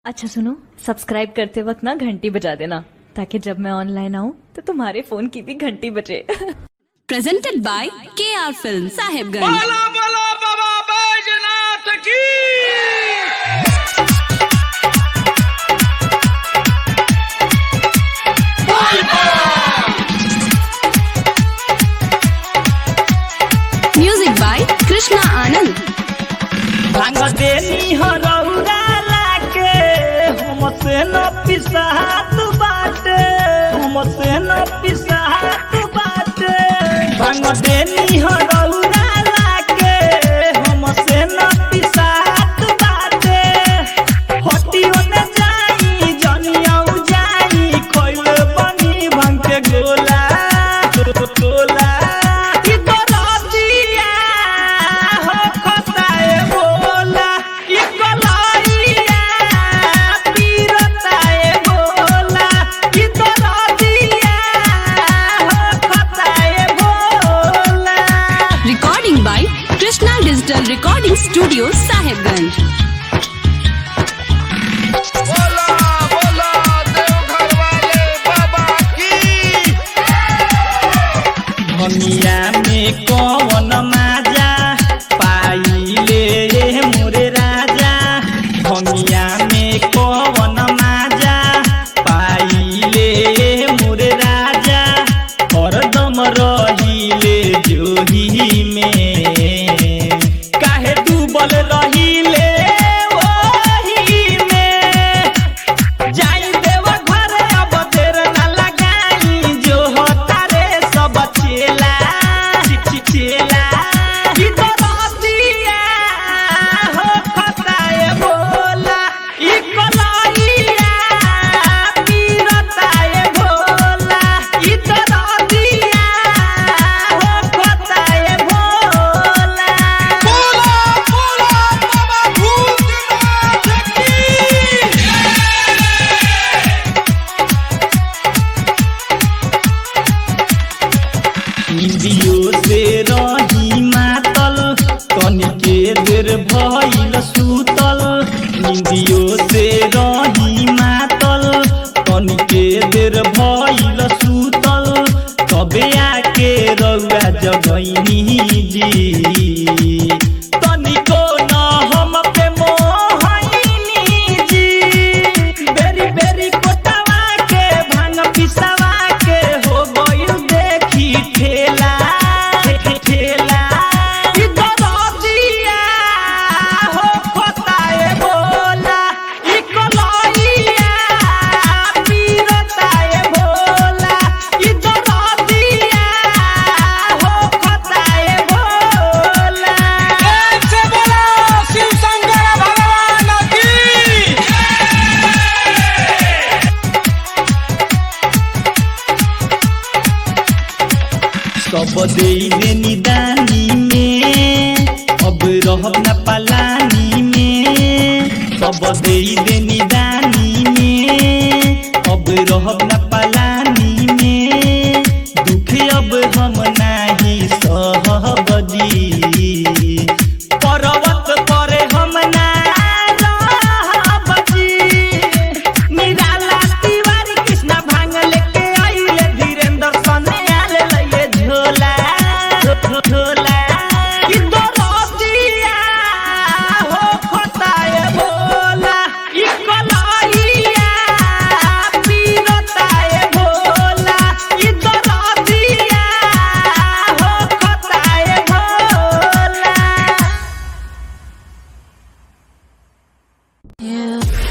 अच्छा सुनो सब्सक्राइब करते वक्त ना घंटी बजा देना ताकि जब मैं ऑनलाइन आऊँ तो तुम्हारे फोन की भी घंटी बजे presented by KR Film Sahibganj. बोला बोला बाबा बैजनाथ की Music by Krishna Anand. भांग देनी हरौरा लाके हमसे न पिसात बाटे हमसे न पिसात बाटे भांग देनी हरौरा लाके हमसे न पिसात बाटे हटियो न जाई जनियाऊ जाई खोइले बनी भांग के गोला गोला ई दरदिया हो खताए बोला ई कलाइया पीरताए बोला ई दरदिया हो खताए बोला Recording by Krishna Digital Recording Studio Sahibganj. बोला बोला देवघर वाले बाबा की दुनिया में कौन माजा पाइले मोरे राजा दुनिया में कौन माजा पाइले मोरे राजा हरदम रहिले जोही में काहे डूबल रहिले ओही में जाई देव घर अब देर न लगाई जो होता रे सब चेला ची- ची- चेला ई तो रतिया हो खताए बोला ई कलाइया पीरताए भोला ई तो रतिया हो खताए भोला बोला बोला बाबा भूतनाथ की इंदियो से रही मातल तनिके देर भइल सुतल इंदियो से रही मातल तनिके देर भइल सुतल तबे आके रउआ जगैनी जी तनिको न हम पे मोहनी जी बेरी बेरी कोटवा के भांग पिसवा के हो गइल देखी ठेला ठे- ठेला ई दरदिया हो खताए बोला ई कलइया पीरताए भोला ई दरदिया हो खताए भोला से बोला शिव शंकर भगवान की सब दे देनी दानी में अब रहब न पलानी में सब दे देनी दानी में अब रहब न पलानी में दुख अब हम नाही सहब जी पर्वत पर हम ना रहब जी निराला तिवारी कृष्णा भांग लेके आइले धीरेन्द्र सने आले लइले झोला झो- झोला ई दरदिया हो खताए बोला ई कलइया पीरताए भोला ई दरदिया हो खताए भोला Yeah.